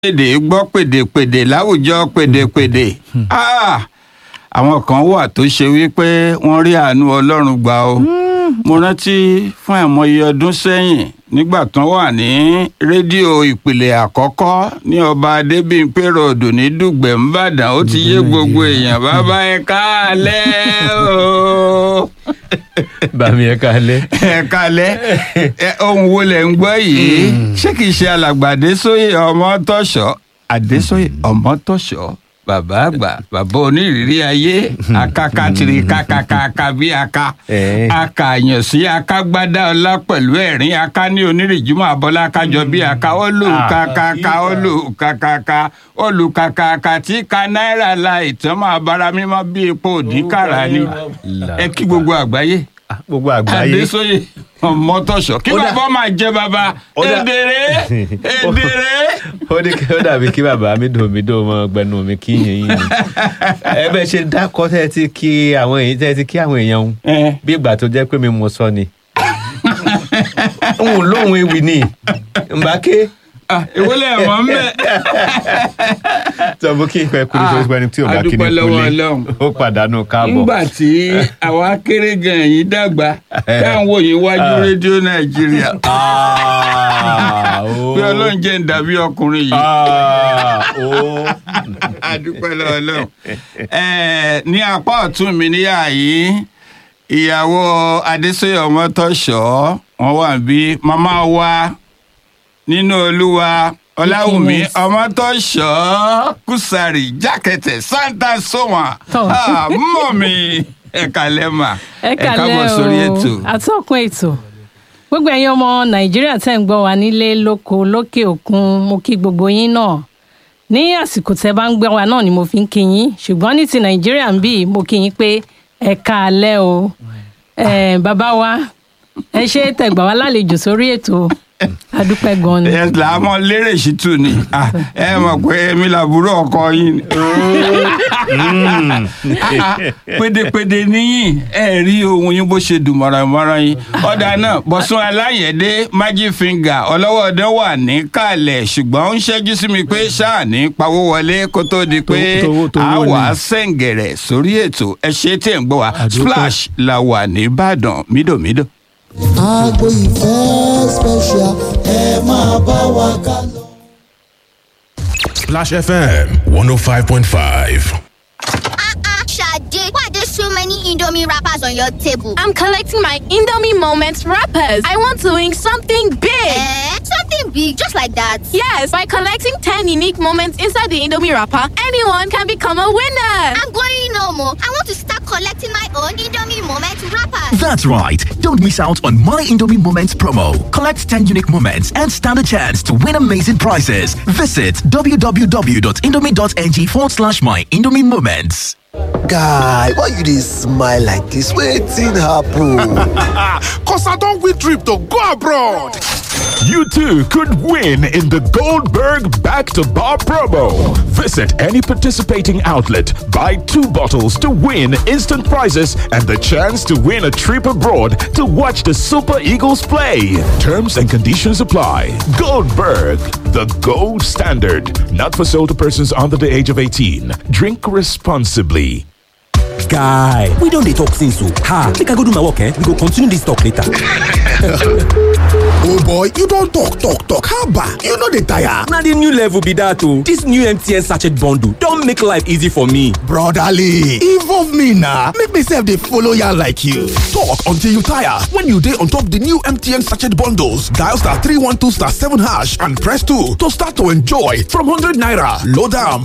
èdè gbọ́ pèdèpèdè láwùjọ pèdèpèdè Ah, àwọn kan wà tó ṣe wípé wọ́n rí àánú ọlọ́run gbà o mo rántí fún àìmọye ọdún sẹ́yìn nígbà tán wà ní rédíò ìpìlẹ̀ àkọ́kọ́ ní ọba adébíyìnpé ròdù ní dùgbẹ̀ ńbàdàn ó ti yé gbogbo èèyàn bàbá ẹ káàlẹ́ o bàmí ẹ kalẹ. ẹ káàlẹ́ ẹ, ohun wo lẹ̀ ń gbọ́ yìí ṣé kìí ṣe alàgbà adésóyè ọmọtọ́ṣọ́ adésóyè ọmọtọ́ṣọ́ bàbá àgbà bàbá onírìírí ayé akakatiri kakakaka bí aka Eh. akàyàn sí akágbádá ọlá pẹ̀lú ẹ̀rín aká ní onírìjúmọ̀ abọ́lá kájọ bí aka olùkakaka olùkakaka olùkakaka tí ka náírà la ìtàn máa bára mímọ́ bí epo òdìkàrà ni ẹ kí gbogbo àgbáyé gbogbo àgbáyé adésóyè ọmọtọ́ṣọ́ kí Ó dà- bàbá máa jẹ bàbá Ó dà- èdèrè èdèrè. ó ní kí ó dàbí kí bàbá mi dùn mí dùn mọ gbẹnu mi kí yẹn yín ni ẹ bẹ ṣe dákọ tẹ ti kí àwọn èyí tẹ ti kí àwọn èèyàn ń ẹ bí ìgbà tó jẹ pé mi mo sọ ni òun lóhun ewì ni mbàké ah, èwo lẹ mọ̀ ń bẹ̀. tọ́bù kí n pẹ́ kúrú tó pẹ́ni tí ò bá kí ni adúpẹ́ lọ́wọ́ kúlé Ọlọ́run. ó pàdánù káàbọ̀. nígbà tí àwa kéré gan yìí dàgbà táwọn wò yín wájú rédíò nàìjíríà Ah, ó. pé ọlọ́run jẹ́ ń dàbí ọkùnrin yìí. Ah, ó. adúpẹ́ lọ́wọ́ Ọlọ́run. Ẹ, ní apá ọ̀tún mi níyà yìí ìyàwó adésóyè ọmọtọ́ṣọ́ wọn wà bí màmá wa nínú olúwa ọláwùmí Dickiness. ọmọtọ́ṣọ́ kùsàrì jákẹ́tẹ̀ santa sọ́wọ́n Tọ́. mọ̀ mi ẹ̀ka lẹ́mà ẹ káàbọ̀ kàlẹ́ sórí o ètò. atọ́kùn ètò gbogbo ẹ̀yin ọmọ nàìjíríà tẹ́ ń gbọ́ wa nílé lóko lókè òkun mo kí gbogbo yín náà ní àsìkò tẹ́ bá ń gbọ́ wa náà ni mo fi ń kí yín ṣùgbọ́n ní ti nàìjíríà ń bì mo kí yín pé ẹ kàlẹ́ o Eh, bàbá wa ẹ ṣe tẹ̀gbà wá lálejò sórí ètò adúpẹ́ gan ni. ẹ làámọ lérè sí tù ní Ah, ẹ mọ̀ pé èmi làbúrò ọkọ yín ni. Ah, ah, pédépédé níyìn ẹ rí ohun yín bó ṣe dùn mọ̀rànmọ́rán yín ọ̀dà náà bọ̀sùn aláyẹ̀dé magic finger ọlọ́wọ́ ọdẹ wà ní kàlẹ̀ ṣùgbọ́n ó ń ṣẹ́jú sí mi pé ṣáà ní pawó wọlé kó tó di pé Tówó- tówó a ni. wà á sẹ̀ǹgẹ̀rẹ̀ sórí ètò ẹ ṣe tí ẹ̀ ń gbọ́ wa splash la wà ní ìbàdàn mídòmídò. agbo ìfẹ́ special ẹ máa bá wa ká lọ. Splash FM 105.5. Ah, Sade, why are there so many Indomie wrappers on your table? I'm collecting my Indomie Moments wrappers. I want to win something big. Eh? Something big, just like that. Yes, by collecting 10 unique moments inside the Indomie wrapper, anyone can become a winner. I'm going no more. I want to start collecting my own Indomie moment wrappers. That's right. Don't miss out on My Indomie Moments promo. Collect 10 unique moments and stand a chance to win amazing prizes. Visit www.indomie.ng forward slash My Indomie Moments. guy why you dey smile like dis wetin happen. Cause I don't win trip to go abroad. You too could win in the Goldberg Back to Bar promo. Visit any participating outlet, buy two bottles to win instant prizes and the chance to win a trip abroad to watch the Super Eagles play. Terms and conditions apply. Goldberg, the gold standard. Not for sale to persons under the age of 18. Drink responsibly. guy we don dey talk since o ha make i go do my work eh we go continue this talk later. Oh boy, you don't talk, talk, talk. How about you know the tire? na the new level be that o this new mtn sachet bundle don make life easy for me. Brotherly, involve me now. Make me self dey follow ya like you. Talk until you tire. When you dey on top the new MTN sachet bundles, dial star 312 star 7 hash and press 2 to start to enjoy from 100 naira. Load am